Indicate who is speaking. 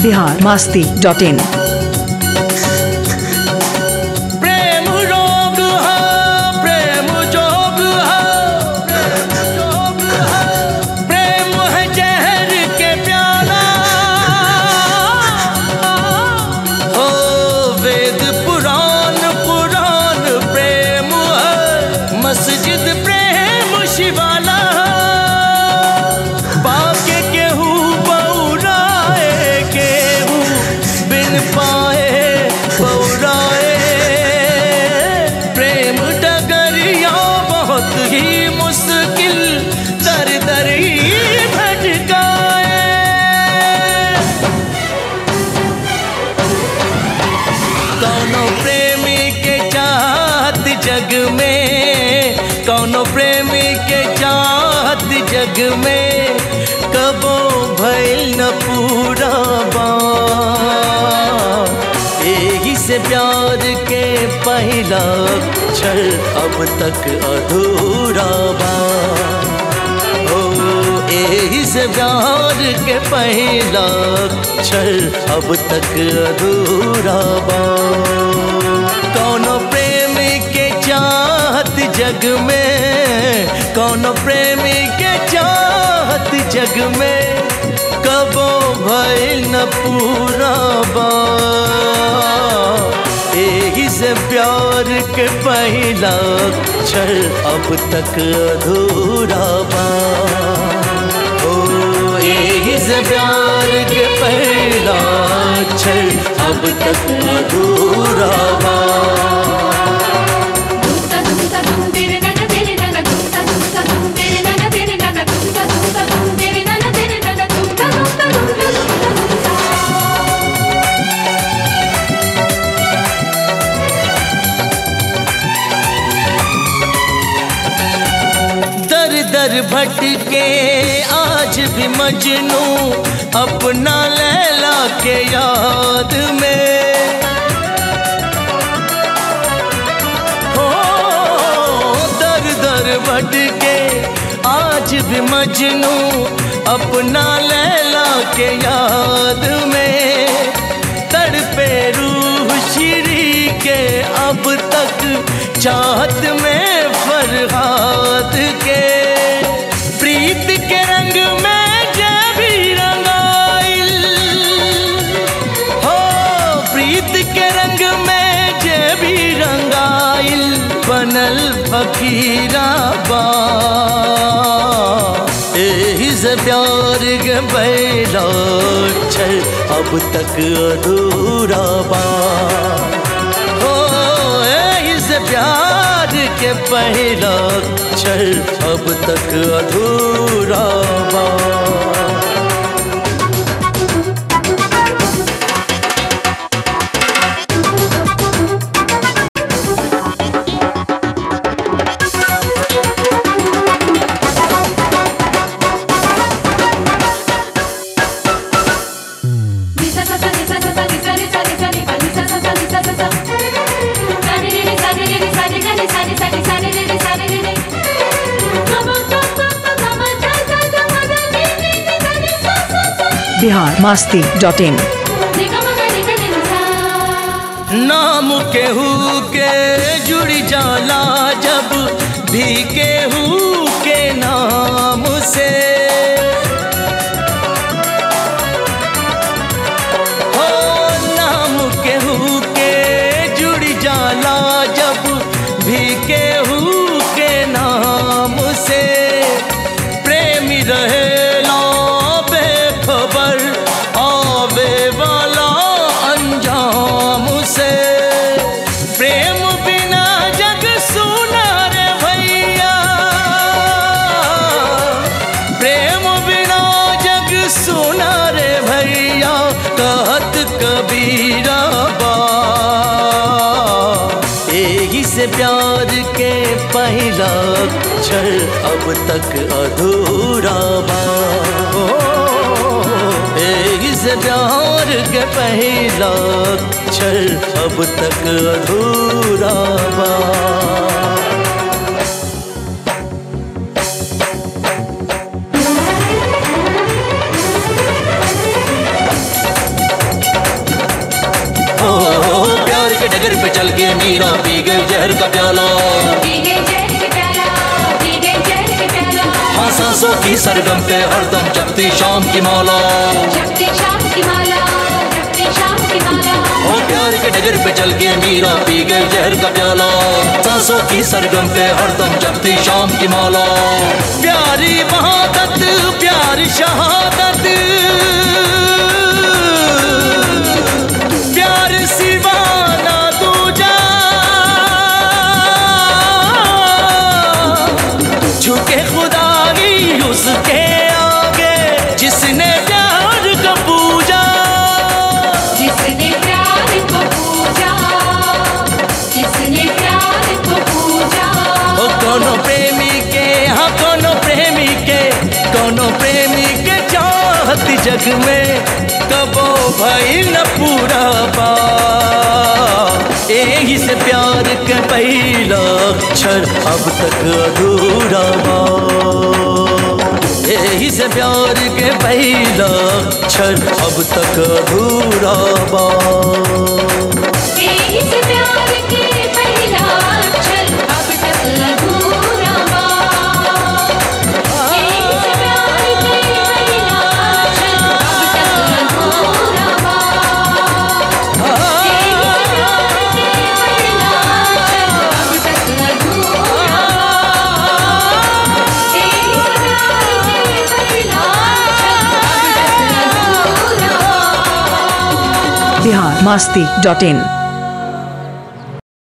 Speaker 1: Bihar Masti dot in
Speaker 2: प्रेम रोग है प्रेम जोग है प्रेम है जहर के प्याला हो वेद पुराण पुराण प्रेम है मस्जिद प्रेम शिवाला बाके केहू बौराए केहू बिन पाए बौराए प्रेम डगरिया बहुत ही मुश्किल दर दर ही भटकाए कौनो प्रेमी के चाहत जग में कौनो प्रेमी के चाहत जग में कबो भइल न पूरा बा यही से प्यार के पहला क्षण अब तक अधूरा बा ओ यही से प्यार के पहला क्षण अब तक अधूरा बा कौनो प्रेमी के चाहत जग में कौनो प्रेमी के चाहत जग में कबो भइल न पूरा बा यही से प्यार के पहला क्षण अब तक अधूरा बा ओ यही से प्यार के पहला क्षण अब तक अधूरा बा
Speaker 3: धूमता धूमता धूम तेरे नैना तेरे नैना धूमता धूमता धूम तेरे नैना तेरे नैना धूमता धूमता धूम तेरे नैना तेरे नैना धूमता धूमता धूम धूमता
Speaker 2: दर दर भटके आज भी मजनू अपना लैला के याद में हो दर दर भटके आज भी मजनू अपना लैला के याद में तड़पे रूह श्री के अब तक चाहत में फरहाद के प्रीत के रंग में जब भी रंगाइल हो प्रीत के रंग में जब भी रंगाइल बनल फकीरा बा एही से प्यार के बैला छल अब तक अधूरा बा हो एही से प्यार के पहला छल अब तक अधूरा बा
Speaker 3: निसा सा सा निसा सा सा निसा निसा निसा निसा निसा सा सा निसा सा सा सा रे रे रे सा रे रे रे सा रे गा रे सा रे सा रे सा रे रे रे सा रे रे रे गम गम गम गम सा सा सा मा गा रे रे रे सा रे सा सा सा
Speaker 1: बिहार मास्ती डॉट इन
Speaker 3: रे गम गा रे गा रे रे सा
Speaker 2: नाम केहू के जुड़ जाला जब भी केहू के नाम से हो नाम केहू के जुड़ जाला जब भी केहू के नाम से प्रेमी रहेला बेखबर आवे वाला अंजाम से प्रेम बिना जग सुना रे भैया प्रेम बिना जग सुना रे भैया कहत कबीरा बा यही से प्यार के पहला क्षण अब तक अधूरा बा ओ, यही से प्यार के पहला क्षण अब तक अधूरा बा के डगर पे चल के मीरा पी गई जहर का प्याला
Speaker 3: भीगे जहर के प्याला भीगे जहर के प्याला
Speaker 2: हाँ सांसों की सरगम पे हरदम जपती शाम की माला
Speaker 3: जपती शाम की माला जपती शाम की माला
Speaker 2: ओ प्यार के डगर पे चल के मीरा पी गई जहर का प्याला सांसों की सरगम पे हरदम जपती शाम की माला प्यारी महादत प्यारी शहादत प्यार सिवाना दूजा झुके खुदाई उसके आगे जिसने प्यार का पूजा
Speaker 3: जिसने प्यार को पूजा जिसने प्यार को पूजा
Speaker 2: ओ कोनो प्रेमी के हाँ कोनो प्रेमी के कोनो प्रेमी के चाहत जग में कबो भाई न पूरा पा यही से प्यार के पहला अक्षर अब तक अधूरा बा यही से प्यार के पहला अक्षर अब तक अधूरा बा
Speaker 3: इस प्यार के पहला अक्षर अब तक अधूरा बा इस प्यार के पहला अक्षर अब तक अधूरा बा इस प्यार के पहला अक्षर अब तक अधूरा बा इस प्यार के पहला अक्षर अब तक अधूरा बा
Speaker 1: बिहार मस्ती डॉट इन